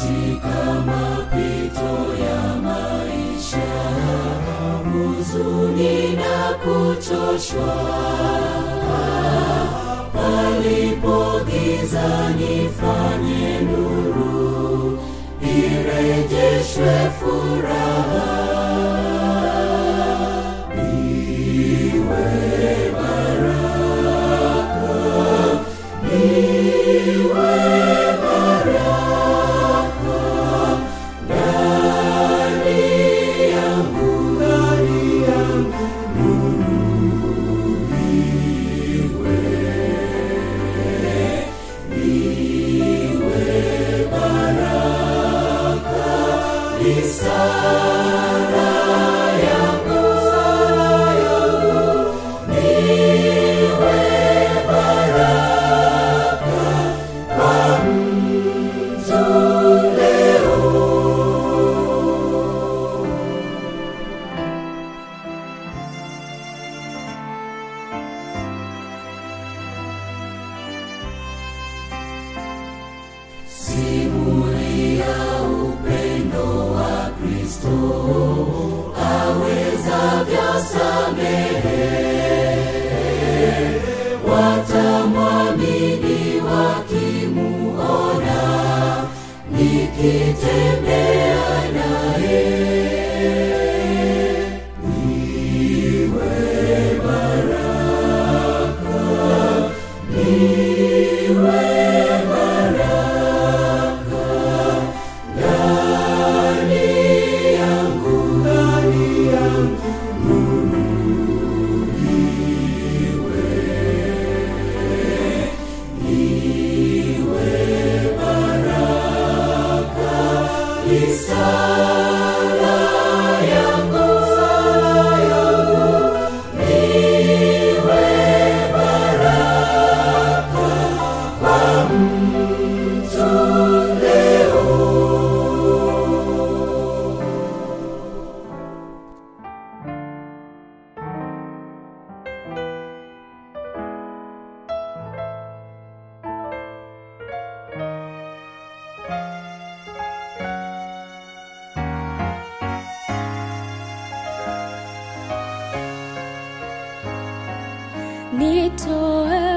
katika mapito ya maisha, huzuni na kuchoshwa, palipo giza nifanye nuru, irejeshwe furaha. Iwe baraka, iwe baraka ndani yangu, ndani yangu nuru iwe, iwe baraka, ni sala yangu, sala yangu, niwe baraka kwa mtu leo. Simulia upendo wa Kristo awezavyo samehe, watamwamini wakimuona nikitembea naye. Iwe baraka, iwe baraka ndani yangu, ndani yangu nuru iwe, iwe baraka, ni sala yangu, sala yangu, iwe baraka kwa mtu leo. nitoe